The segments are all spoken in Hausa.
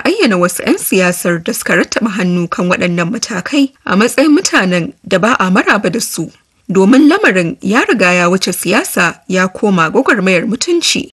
ayyana wasu 'yan siyasar da suka rattaba hannu kan waɗannan matakai a matsayin mutanen da ba a maraba da su. Domin lamarin ya riga ya wuce siyasa ya koma gwagwarmayar mutunci.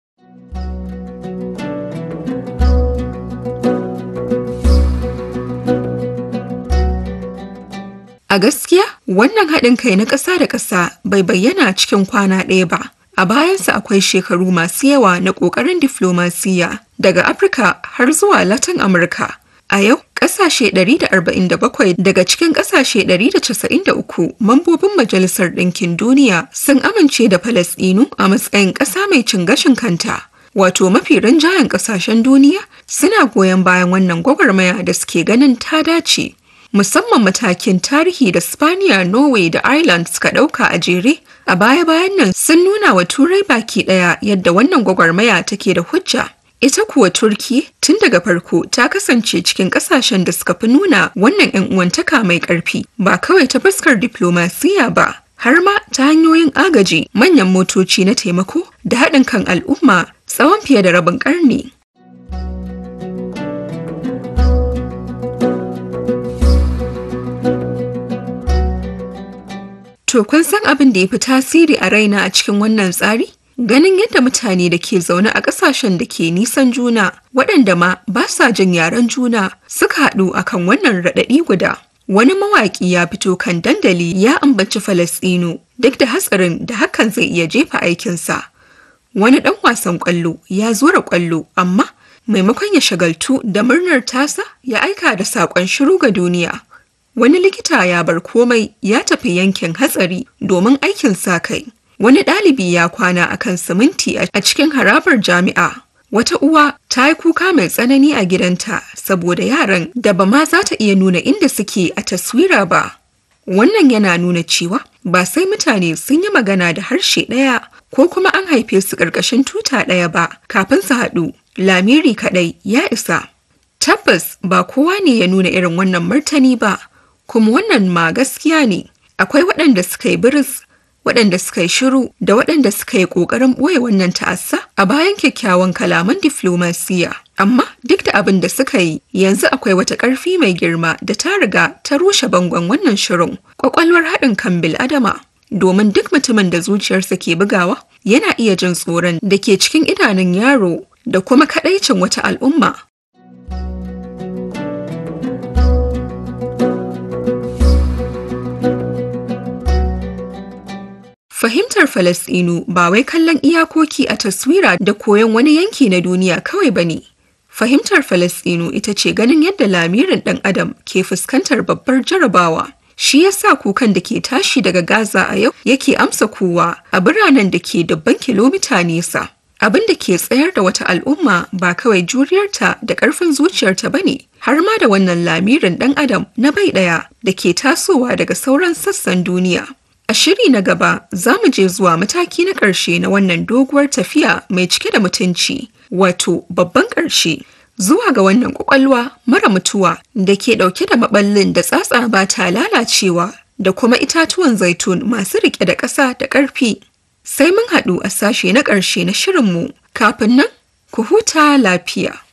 A gaskiya wannan haɗin kai na ƙasa da ƙasa bai bayyana cikin kwana ɗaya ba. A bayansa akwai shekaru masu yawa na ƙoƙarin diflomasiyya daga Afirka har zuwa Latin Amurka. A yau, ƙasashe 147 daga cikin ƙasashe 193 mambobin Majalisar Ɗinkin Duniya sun amince da Falasɗinu a matsayin ƙasa mai cin gashin kanta. Wato mafi rinjayen ƙasashen duniya suna goyon bayan wannan gwagwarmaya da suke ganin ta dace. musamman matakin tarihi da Spaniya, Norway da Ireland suka ɗauka a jere a baya-bayan nan sun nuna wa turai baki ɗaya yadda wannan gwagwarmaya take da hujja. Ita kuwa Turki tun daga farko ta kasance cikin ƙasashen da suka fi nuna wannan 'yan uwantaka mai ƙarfi ba kawai ta fuskar diplomasiya ba har ma ta hanyoyin agaji manyan motoci na taimako da haɗin kan al'umma tsawon fiye da rabin ƙarni. To kun san abin da ya fi tasiri a raina a cikin wannan tsari? Ganin yadda mutane da ke zaune a ƙasashen da ke nisan juna waɗanda ma ba sa jin yaren juna suka haɗu akan wannan raɗaɗi guda. Wani mawaƙi ya fito kan dandali ya ambaci Falasɗinu duk da hatsarin da hakan zai iya jefa aikinsa. Wani ɗan wasan ƙwallo ya zura ƙwallo amma maimakon ya shagaltu da murnar tasa ya aika da saƙon shiru ga duniya. Wani likita ya bar komai ya tafi yankin hatsari domin aikin sa kai. Wani ɗalibi ya kwana a kan siminti a cikin harabar jami'a. Wata uwa ta yi kuka mai tsanani a gidanta saboda yaran da ba ma za ta iya nuna inda suke a taswira ba. Wannan yana nuna cewa ba sai mutane sun yi magana da harshe ɗaya ko kuma an haife su ƙarƙashin tuta ɗaya ba kafin su haɗu. Lamiri kaɗai ya isa. Tabbas ba kowa ne ya nuna irin wannan martani ba. kuma wannan ma gaskiya ne akwai waɗanda suka yi biris waɗanda suka yi shiru da waɗanda suka yi ƙoƙarin ɓoye wannan ta'assa a bayan kyakkyawan kalaman diflomasiya amma duk da abin da suka yi yanzu akwai wata ƙarfi mai girma da ta riga ta rushe bangon wannan shirin ƙwaƙwalwar haɗin kan bil'adama domin duk mutumin da zuciyarsa ke bugawa yana iya jin tsoron da ke cikin idanun yaro da kuma kaɗaicin wata al'umma Fahimtar Falasɗinu ba wai kallon iyakoki a taswira da koyon wani yanki na duniya kawai ba ne. Fahimtar Falasɗinu ita ce ganin yadda lamirin ɗan adam ke fuskantar babbar jarabawa. Shi ya sa kukan da ke tashi daga Gaza a yau yake amsa kowa a biranen da ke dubban kilomita nesa. Abin da ke tsayar da wata al'umma ba kawai juriyarta da ƙarfin zuciyarta ba ne, har ma da wannan lamirin ɗan adam na bai ɗaya da ke tasowa daga sauran sassan duniya. A shiri na gaba za mu je zuwa mataki na ƙarshe na wannan doguwar tafiya mai cike da mutunci, wato babban ƙarshe. Zuwa ga wannan ƙwaƙwalwa mara mutuwa da ke ɗauke da maɓallin da tsatsa ba ta lalacewa da kuma itatuwan zaitun masu riƙe da ƙasa da ƙarfi. Sai mun haɗu a sashe na ƙarshe na shirinmu kafin nan ku huta lafiya.